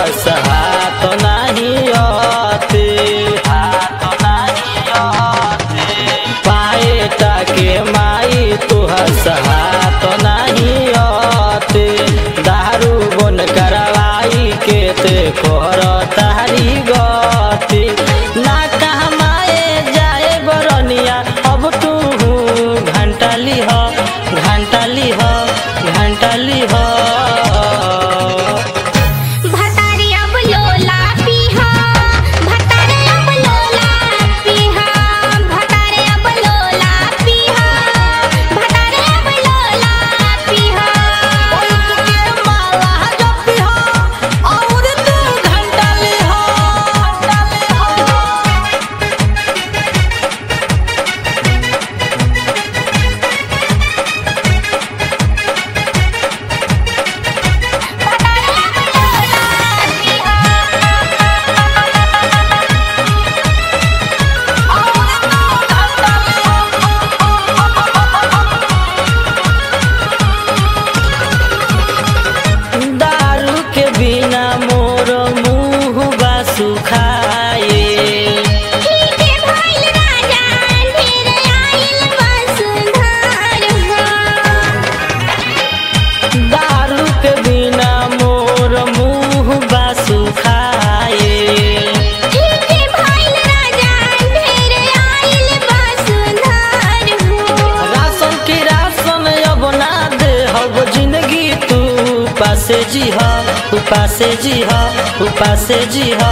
हाथ नाही आते हाथ नाही आते पाए टाके माई तुहर हाथ नहीं आते दारू बन करवाई के ते कर तारी गति ना कहमाए जाए बरनिया अब तू घंटा लिह घंटा लिह घंटा लिह भतारी अब लोला पीहा भतारे अब लोला पीहा भतारे अब लोला पीहा भतारे अब लोला पीहा माला जपिहा और तू घंटा लिह घंटा लिह भतारे अब लोला पीहा दारू के बिना मोर मुंह बा सुखाए ठीके भइल राजा ढेर आइल वसुधार हो दारू के बिना मोर मुंह बा सुखाए ठीके भइल राजा ढेर आइल वसुधार हो राशन की राशन अब ना दे हब जिंदगी तू पासे जी हा उपासे जी हा उपासे जी हा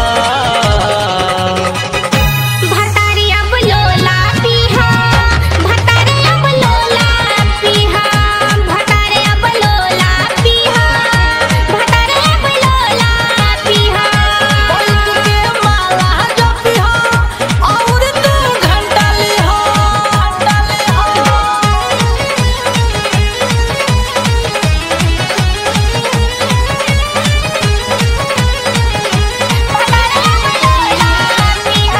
भतारी अब लोला पीहा भतारे अब लोला पीहा भतारे अब लोला पीहा भतारे अब लोला पीहा माला जपिहा और तू घंटा लिह घंटा लिह भतारे अब लोला पीहा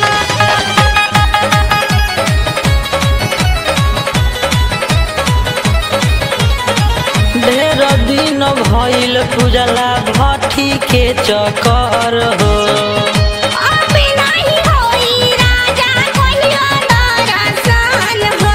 ढेर दिन भइल पूजला भट्ठी के चकर हो अब नाही होई राजा कहियो दरसन हो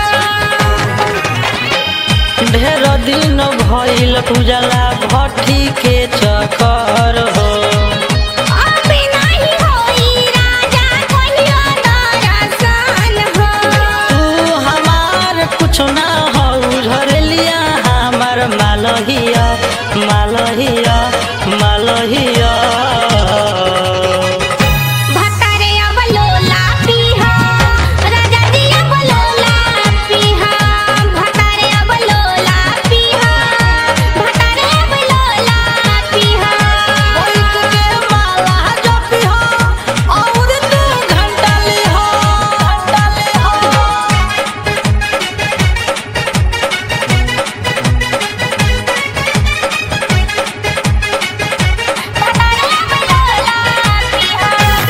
ढेर दिन भइल पूजला भट्ठी के चकर हो अब नाही होई राजा कहियो दरसन हो तू हमार कुछ ना हो झरलिया हमार मालहिया मालहिया मालहिया भतारे अब लोला पीहा राजा जी अब लोला पीहा भतारे अब लोला पीहा भतारे अब लोला पीहा माला जपिहा और तू घंटा लिह घंटा लिह भतारे अब लोला पीहा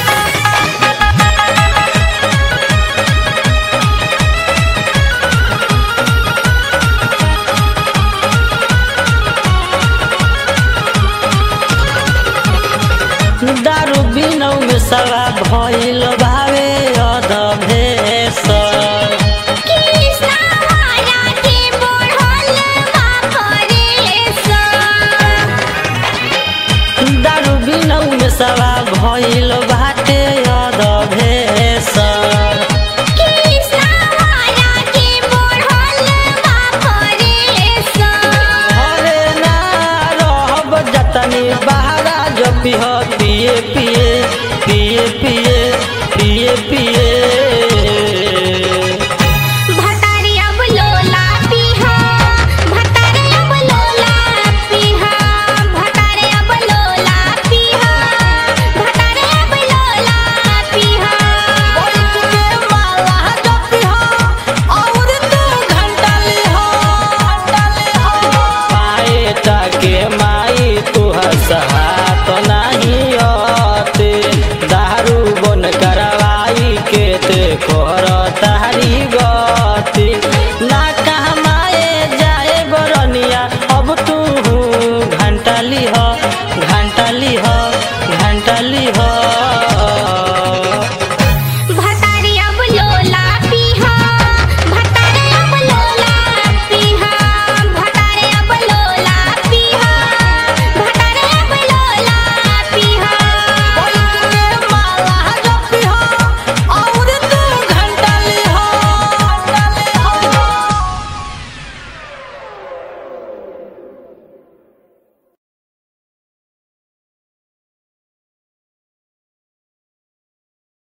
दारू बिनौ में सवा भइल भावे अध भेष कृष्णा वाला के बढ़ल बापरेस दारू बिनौ में सवा भइल बाटे अध भेष कृष्णा वाला के बढ़ल बापरेस हरे ना रहब जतनी बहारा जो पिह पिए पिए पिए पिए पिए पिए भतारी अब लोला पीहा भतारे अब लोला पीहा भतारे अब लोला पीहा भतारे अब लोला पीहा माला जपिहा और तू घंटा लिह घंटा लिह पाए टाके माई तुहर हाथ नहीं आते दारू बन करवाई के ते कोहर